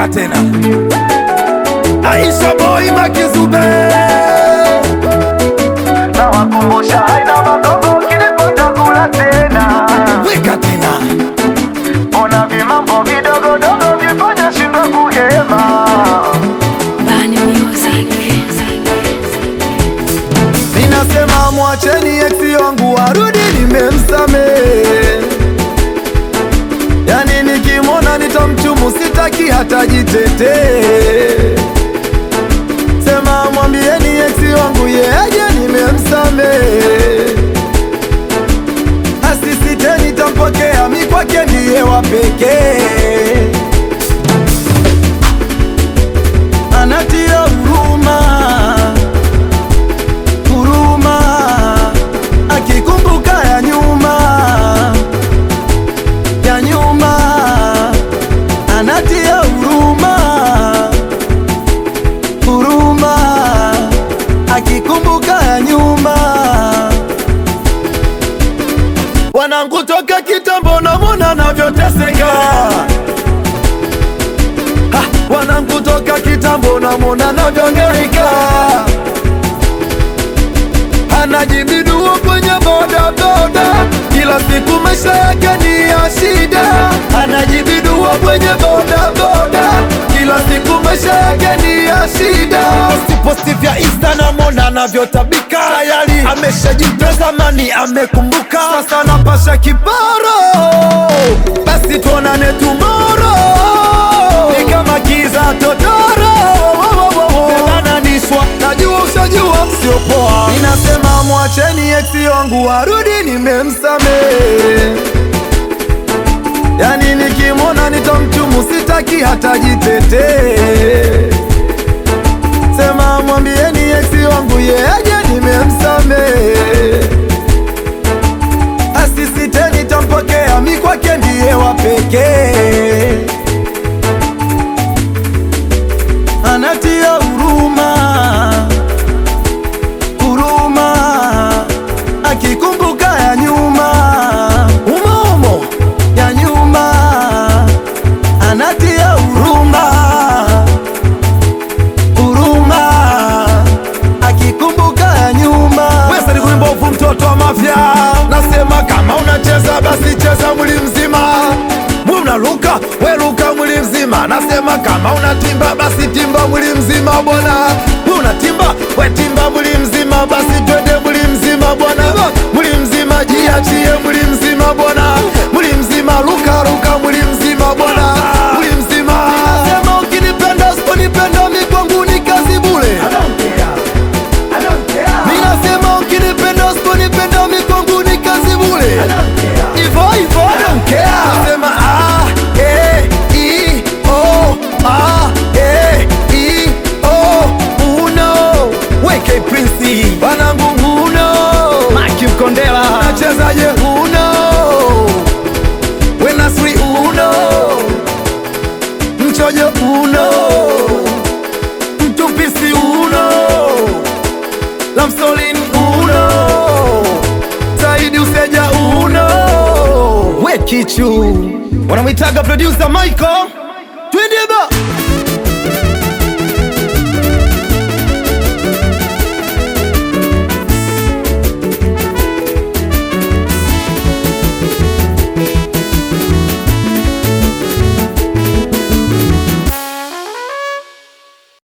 weka tena Aisha boy Makizube na wakumbusha haina magogo kilipata kula tena weka tena ona vimambo vidogodogo vifanya shindwa kuhema Bani Music. Ninasema mwacheni eksi wangu warudi, nimemsamehe. Yani nikimwona nitamchumu, sitaki hata jitetee. Sema mwambieni eksi wangu yeje, nimemsamehe. Asisite nitampokea, mi kwake ndiye wa pekee. Anatia huruma huruma akikumbuka ya nyuma ya nyuma anatia huruma huruma akikumbuka ya nyuma wanangu toka kitambo namona navyoteseka Ha, wanangu toka kitambo namona navyongeika anajibidua kwenye bodaboda, kila siku maisha yake ni ya shida. Anajibidua kwenye bodaboda, kila siku maisha yake ni ya shida. Posti vya Insta namwona anavyotabika, tayari ameshajuta, zamani amekumbuka, sasa napasha kibaro, basi tuonane tomorrow, ni kama kiza totoro Ananishwa, najua ushajua, sio poa. Ninasema mwacheni eksi wangu warudi, nimemsamehe. Yani nikimwona nitamchumu, sitaki hata jitetee. Sema mwambieni eksi wangu yeje, nimemsamehe. Asisite nitampokea, mi kwake ndiye wa pekee. anatia huruma huruma akikumbuka ya nyuma umoumo ya nyuma anatia huruma huruma akikumbuka ya nyuma wesa ni kuimbovu mtoto wa mafya nasema kama unacheza basi cheza mwili mzima mwe unaruka weruka mwili mzima nasema kama unatimba basi timba mwili mzima bwana we unatimba wetimba mwili mzima basi twende mwili mzima bwana mwili mzima jiachie mwili mzima bwana mwili mzima ruka ruka mwili mzima bwana mwili mzima sema ukinipenda usiponipenda mi kwangu ni kazi bule Ninasema ukinipenda usiponipenda mi kwangu ni kazi bure. Ivo ivo I don't care. Nasema ah eh i o ah eh i o uno. Weke Prince wanangu uno. Maki Mkondela nachezaje uno. Wenasri uno. Mchojo uno. Mtupisi uno. Lamsolin uno Saidi Useja uno We Kichu wanamwitaga producer Michael